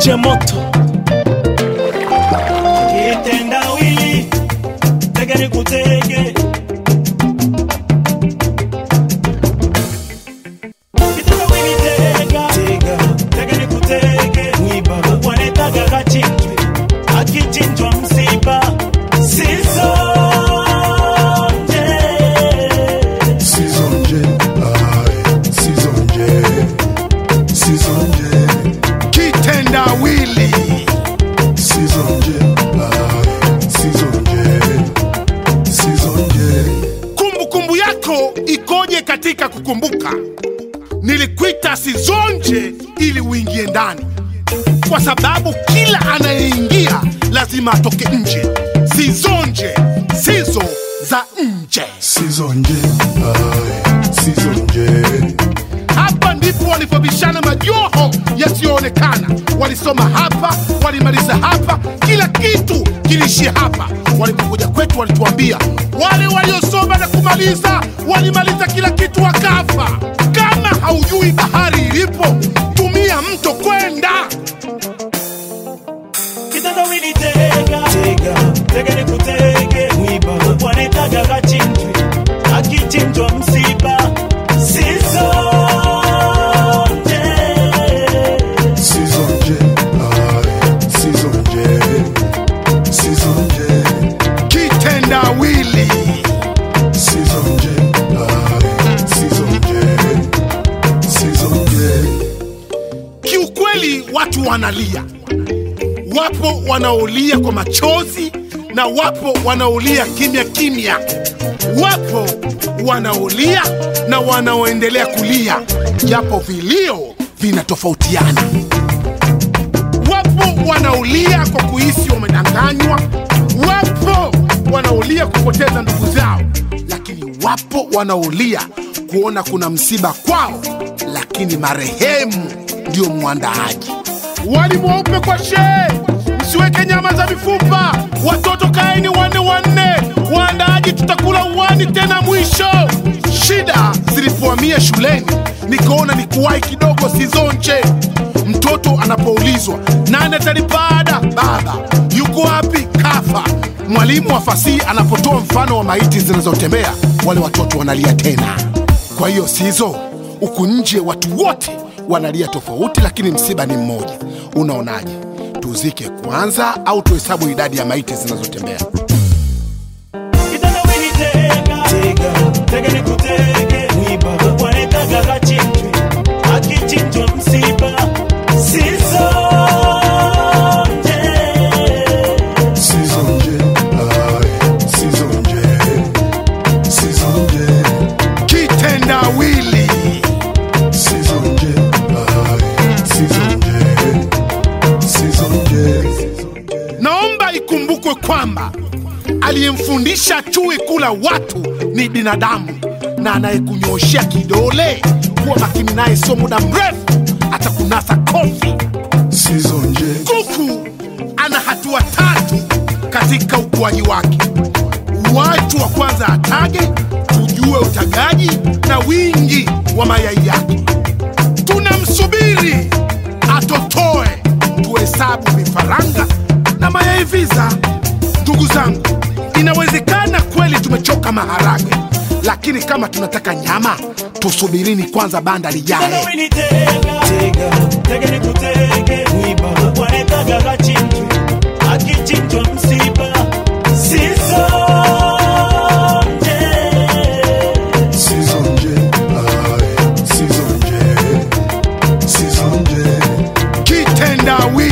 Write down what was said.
DJ Moto kitendawili tege ni kutege kitendawili tega tege ni kutege wanetaga kachinjwe akichinjwa msiba sizonje Sizonje, aye, sizonje, sizonje, kitendawili. Sizonje, aye, sizonje, sizonje. kumbukumbu yako ikoje katika kukumbuka nilikuita sizonje ili uingie ndani kwa sababu kila anayeingia lazima atoke nje sizonje sizo za nje Sizonje, aye, sizonje, hapa ndipo walipobishana majoho yasiyoonekana walisoma hapa walimaliza hapa kila kitu kiliishia hapa walipokuja kwetu walituambia wale waliosoma na kumaliza walimaliza kila kitu wakafa kama haujui bahari ilipo tumia mto kwenda kitendawili tega tege ni kutege wanetaga kachinjwe akichinjwa msiba sizonje sizonje, aye, sizonje, sizonje, kitendawili sizonje, aye, sizonje, sizonje. kiukweli watu wanalia wapo wanaolia kwa machozi na wapo wanaolia kimya kimya wapo wanaolia na wanaoendelea kulia japo vilio vinatofautiana wapo wanaolia kwa kuhisi wamedanganywa wapo wanaolia kupoteza ndugu zao lakini wapo wanaolia kuona kuna msiba kwao lakini marehemu ndio mwandaaji wali mweupe kwa shee msiweke nyama za mifupa watoto kaeni wanne wanne waandaaji tutakula uwani tena mwisho shida zilipohamia shuleni nikaona ni kuwahi kidogo sizonje mtoto anapoulizwa nani atalipa ada baba yuko wapi kafa mwalimu wa fasihi anapotoa mfano wa maiti zinazotembea wale watoto wanalia tena kwa hiyo sizo huku nje watu wote wanalia tofauti lakini msiba ni mmoja unaonaje tuzike kwanza au tuhesabu idadi ya maiti zinazotembea kitendawili tega tege ni kutege wanetaga kachinjwe akichinjwa msiba sizonje Sizonje, aye, sizonje, sizonje, kitendawili sizonje, aye, sizonje, sizonje. naomba ikumbukwe kwamba aliyemfundisha chui kula watu ni binadamu na anayekunyoshea kidole kuwa makini naye sio muda mrefu atakunasa kofi Sizonje, kuku ana hatua tatu katika ukuaji wake watu wa kwanza atage tujue utagaji na wingi wa mayai yake tunamsubiri atotoe tuhesabu vifaranga na mayai visa ndugu zangu inawezekana kweli tumechoka maharage lakini kama tunataka nyama tusubirini kwanza banda lijae kitendawili tega tege ni kutege wanetaga kachinjwe akichinjwa msiba sizonje sizonje, aye, sizonje, sizonje, kitendawili